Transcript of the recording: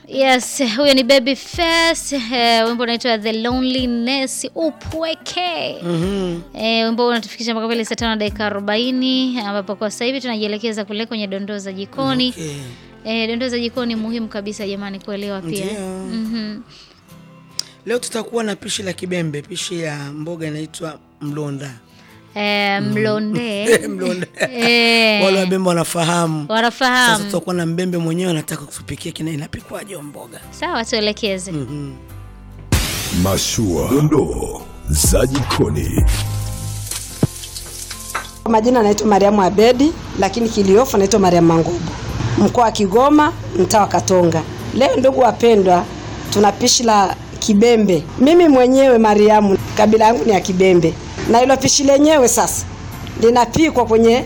Yes, huyo ni Babyface. Eh, wimbo unaitwa The Loneliness upweke. Mhm. Eh, wimbo unatufikisha mpaka pale saa tano na dakika arobaini ambapo kwa sasa hivi tunajielekeza kule kwenye dondoo za jikoni. Okay. Eh, dondoo za jikoni muhimu kabisa jamani kuelewa pia. Ndio. Mhm. Leo tutakuwa na pishi la kibembe, pishi ya mboga inaitwa mlonda. Eh, mlonde. Mlonda. Eh, Wale wabembe wanafahamu. Sasa wanafahamu. tutakuwa na mbembe mwenyewe anataka kutupikia kina inapikwaje hiyo mboga. Sawa, tuelekeze. Mhm. Mashua, dondoo za jikoni. Kwa majina naitwa Mariamu Abedi, lakini kiliofu naitwa Mariamu Mangubu, mkoa wa Kigoma, mtaa wa Katonga. Leo ndugu wapendwa, tuna pishi la kibembe. Mimi mwenyewe Mariamu, kabila yangu ni ya Kibembe, na hilo pishi lenyewe sasa linapikwa kwenye